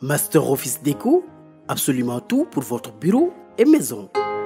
Master Office Déco, absolument tout pour votre bureau et maison.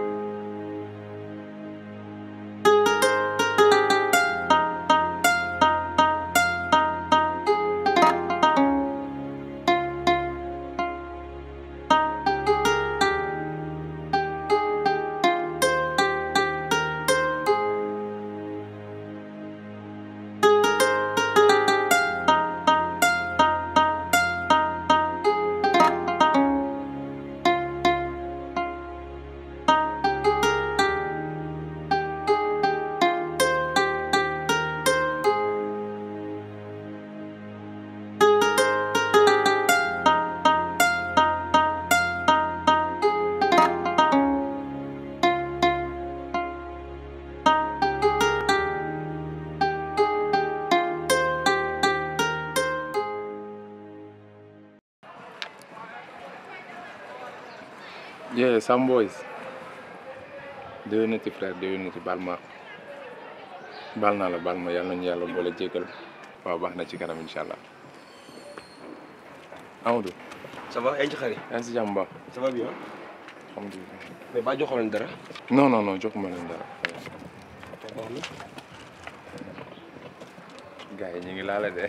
Yeah, some boys. déwénati frère déwénati baal ma baal naa la baal ma yàlla nañu yàlla boole jégal waaw baax na ci kanam incha allah Amadou. ça va yaa ngi ci xarit. yaa ngi si jàmm baax. ça va bien. alhamdulilah. mais ba joxoon leen dara. non non non joxuma leen dara. gars yi ñu ngi laala de.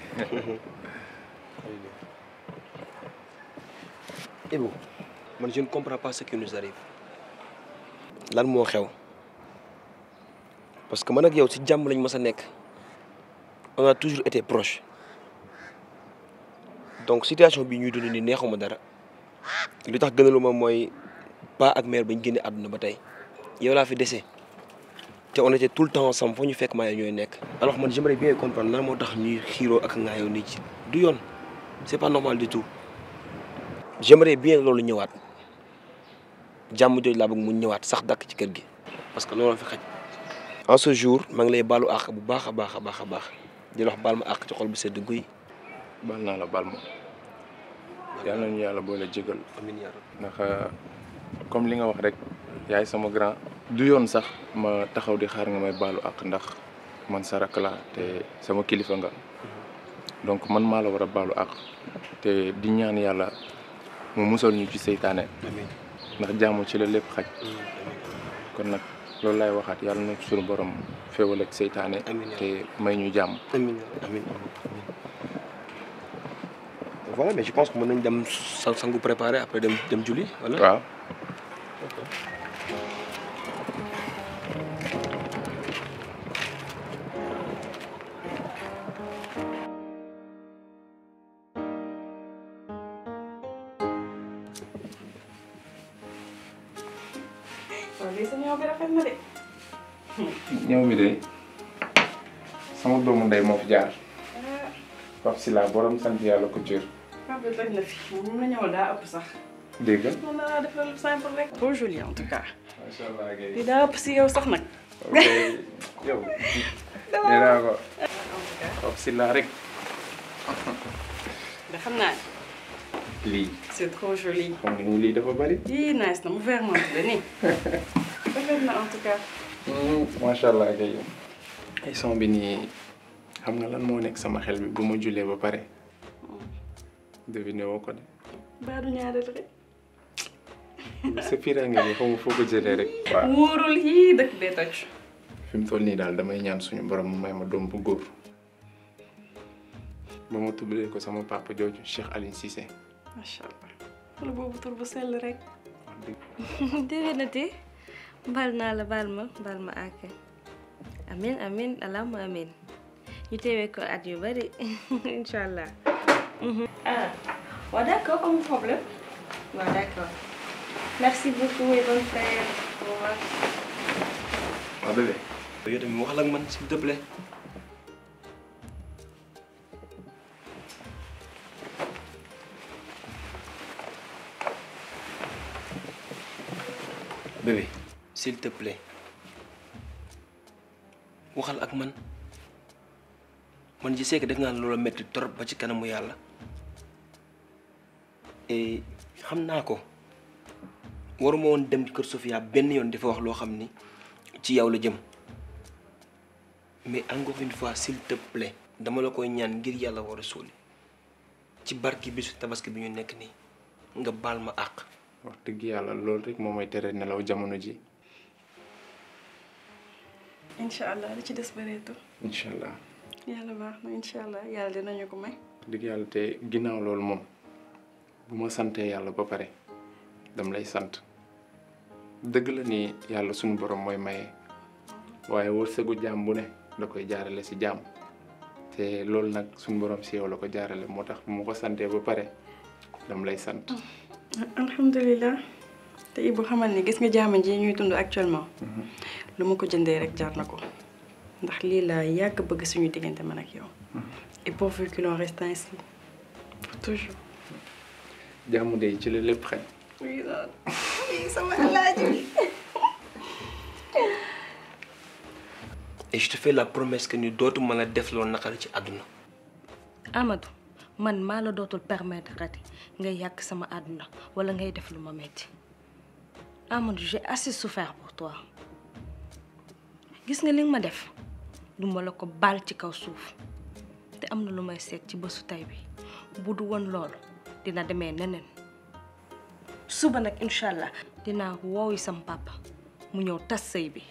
Ibu man je ne comprends pas ce qui nous arrive. lan moo xew parce que man ak yow ci jàmm lañ mës a nekk on a toujours été proche donc situation bi ñuy dund nii neexuma dara li tax gënaluma mooy pa ak mère bañ génne àdduna ba tey yow laa fi dese te on était tout le temps ensemble foo ñu fekk maa ñooy nekk. alors man j'aimerais bien comprendre lan moo tax ñuy xiiroo ak ngaayoo nit ci du yoon c'est pas normal du tout j'aimerais bien loolu ñëwaat. jàmm jooju laa bëgg mu ñëwaat sax dakk ci kër gi parce que loolu fi xaj en ce jour maa ngi lay baalu àq bu baax a baax a baax a baax di la wax baal ma àq ci xol bu sedd guy. baal naa la baal ma yàlla nañu yàlla boole jégal amiin yaa rabbi ndax comme li nga wax rek yaay sama grand du yoon sax ma taxaw di xaar nga may baalu àq ndax man sa rakk laa te sama kilifa nga donc man maa la war a baalu àq te di ñaan yàlla mu musal ñu ci seytaane amiin ndax jàmm ci la lépp xaj kon nag loolu laay waxaat yàlla na suñu borom féewal ak seytaane Amiin. te may ñu jàmm amiin amiin voilà mais je pense que mën nañ dem sa sangu préparé après dem dem julli wala. waaw waaw lii sa ñëw bi rafet na de. ñëw mi de sama doomu ndey moo fi jaar Pape Sila borom sant yàlla couture ah bi toj na fi moom la ñëwal daa ëpp sax. dégg nga mën naa defal lu simple rek. trop joli en tout cas. macha allah Guèye lii daa ëpp si yow sax nag. ok yow nee naa ko Pape Sila rek da xam naa ne lii c'est trop joli. xam nga ni lii dafa bari yii nice na mu vermont la nii. rafet na en tout cas. macha allah Guèye ay son bi nii xam nga lan moo nekk sama xel bi bu ma julee ba pare deviné woo ko de baadu ñaareel rek. sa fiiraange bi xaw ma foo ko jëlee rek waaw wóorul yii dëkk bee toj. fi mu toll nii daal damay ñaan suñu borom mu may ma doom bu góor ba ma tuddee ko sama papa jooju Cheikh Aline Cissé macha allah. wala boobu tur bu sell rek. wax dëgg déwénati baal naa la baal ma baal ma àkk amin amin allahumma amin ñu teewee ko at yu bari incha allah. ah waaw d'accord amul problème waaw d'accord merci beaucoup et bonne fête au revoir. waaw bébé yow tamit waxal ak man s'il te plaît. bébé s'il te plaît waxal ak man man je sais que def naa loola metti trop ba ci kanamu yàlla et xam naa ko waruma woon dem kër Sofia benn yoon dafa wax loo xam ni ci yow la jëm mais encore une fois s'il te plaît dama la koy ñaan ngir yàlla war a suuli ci barki bisu tabaski bi ñu nekk nii nga baal ma àq wax dëgg yàlla loolu rek moo may tere nelaw jamono ji incha allah li ci des bëreetul incha allah yàlla baax na incha allah yàlla dinañu ko may. wax dëgg yàlla te ginnaaw loolu moom bu ma santee yàlla ba pare dam lay sant dëgg la ni yàlla suñu borom mooy maye waaye wërsëgu jaam bu ne da koy jaarale si jaam te loolu nag suñu borom si yow la ko jaarale moo tax bu ma ko santee ba pare dam lay sant alhamdulilah te Ibou xamal ni gis nga jaama ji ñuy dund actuellement. lu ma ko jëndee rek jar na ko ndax lii laa yàgg bëgg suñu diggante man ak yow. et pourvu qu'il en reste ainsi pour toujours. jàmm de ci la lépp xëy oui oui sama alaaji bi. et je te fais la promesse que ni dootu mën a def loolu naqari ci àdduna Amadou man maa la dootul permettre ati ngay yàq sama àdduna wala ngay def lu ma metti Amadou j'ai assez souffert pour toi gis nga li nga ma def du ma la ko baal ci kaw suuf te am na lu may seet ci bésu tey bi bu du woon loolu dina demee neneen suba nag incha allah dinaa woowi sam papa mu ñëw tas sëy bi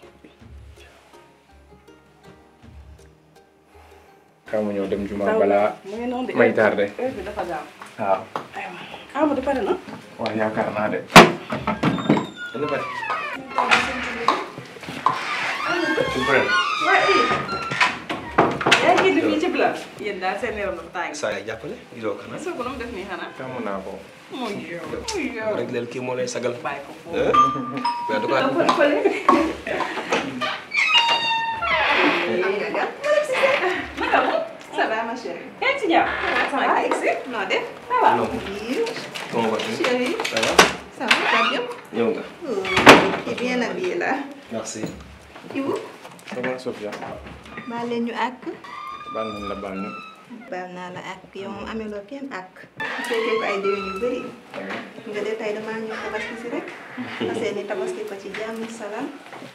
xaw ma ñëw dem juma balaa mu ngi noonu de may tardé heure bi dafa gaaw. waaw aywa Amadou pare na. waaw yaakaar naa de dana pare waaye yaa ngi génn fii ci bila. yéen daal seen yaram dafa tàng. saa yaay jàppale gisoo ko nag gisoo ko nu mu def nii xanaa. tàmm naa ko muy yow muy yow. rek leel kii moo lay sagal bàyyi ko foofu. mais en tout cas fële fële. naka mu. Ça va ma chérie yaa ngi ci jàmm. Ça va Exi noo def ça va. non comment vas-tu Chérie ça va ça va ça va bien ñëw nga Oh, tu es bien habillé là merci Ibu ça va Sofia baal leen ñu àkk baal nañ la baal ñu baal naa la àkk yow moom ameloo kenn àkk bu fekkee ko ay déwén yu bëri nga de tey damaa ñëw tabaski si rek parce que ni tabaski ko ci jàmm salaam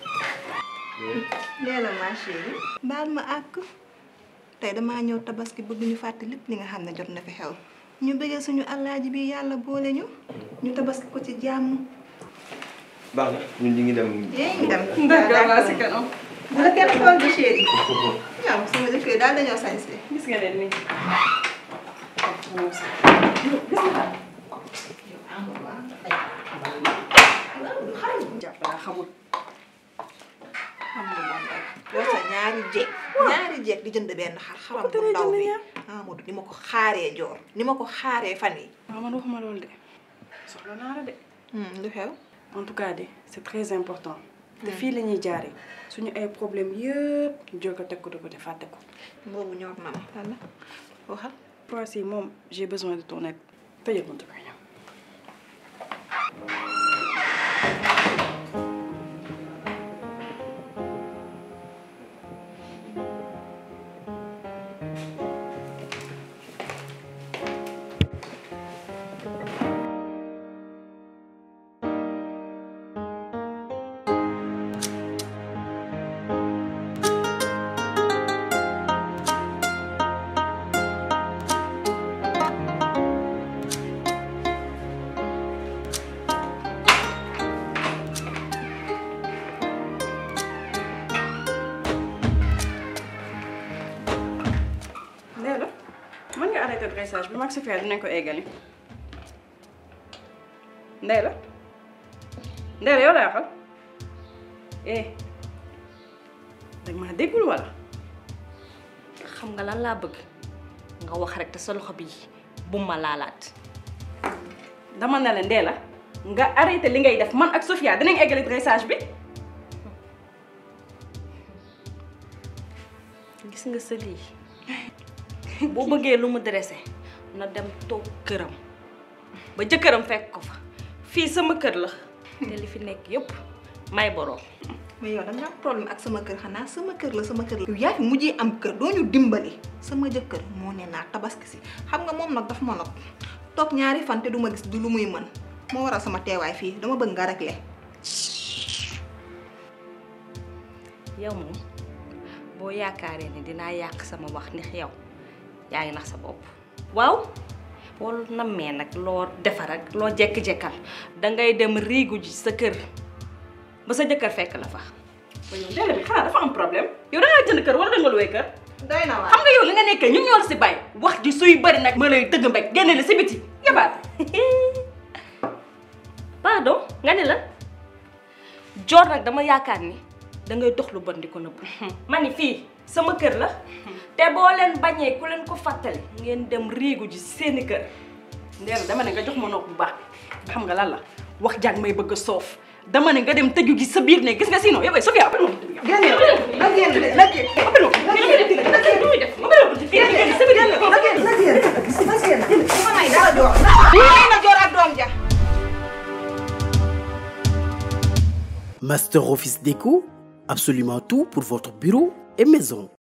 nee na ma chérie baal ma àkk tey damaa ñëw tabaski bëgg ñu fàtte lépp li nga xam ne jot na fi xew ñu bëggee suñu alaaji bi yàlla boole ñu ñu tabaski ko ci jàmm baax na ñun ñu ngi dem yéen ngi dem d'accord naa si kanam. bu la kenn xool di chéri ñoom sama jëkkër daal dañoo sañse gis nga leen nii. jàpp naa xamul. xam nga moom rek yow sa ñaari jeeg ñaari jeeg di jënd benn xar xaram bu ndaw bi Amadou ni ma ko xaaree joor ni ma ko xaaree fan yi waaw man waxuma loolu de soxla naa la de. lu xew en tout cas de c'est très important. te fii la ñuy jaaree suñu ay problème yëpp ñu jël ko teg ko de côté fàtte ko. boobu ñor na ma lan la waxal Voici moom j'ai besoin de ton aide. tëjal buntu bi ñëw. Ndéla mën nga arrêté dressage bi mag Sofia dinañ ko eggali. Ndéla Ndéla yow laa waxal eh dag maa déggul wala. xam nga lan laa bëgg nga wax rek te sa loxo bi bu ma laalaat dama ne la Ndéla nga arrêté li ngay def man ak Sofia dinañ eggali dressage bi. gis nga sa lii boo bëggee lu mu dressé na dem toog këram ba jëkkëram fekk ko fa fii sama kër la te li fi nekk yépp may boroom mais yow danga am problème ak sama kër xanaa sama kër la sama kër la yow yaa fi mujjee am kër doo ñu dimbali sama jëkkër moo ne naa tabaski si xam nga moom nag daf ma not toog ñaari fan te du ma gis du lu muy mën moo waral sama teewaay fii dama bëgg nga réglé yow moom boo yaakaaree ne dinaa yàq sama wax ndax yow yaa ngi nax sa bopp waaw boo nammee nag loo defar ak loo jekk-jekkal dangay dem riigu ji sa kër ba sa jëkkër fekk la fa. ba yow Ndella bi xanaa dafa am problème yow da ngaa jënd kër wala da nga luwee kër. doy na waar xam nga yow li nga nekkee ñun ñoo la si bàyyi wax ji suy bëri nag ma lay dëgg mbéj génne la si biti yabaat pardon nga ne la joor nag dama yaakaar ni dangay dox lu bon di ko nëbb ma ni fii sama kër la te boo leen bañee ku leen ko fàttali ngeen dem riigu ji seeni kër Ndella dama ne nga jox ma nopp bu baax xam nga lan la wax jàng may bëgg a soof dama ne nga dem tëju gi sa biir ne gis nga sinon yow Sofia appel ma génn na génn na génn appel ma na génn na génn na génn na génn bu ma may dara joor may na joor ak doom ja Master Office Déco, absolument tout pour votre bureau et maison.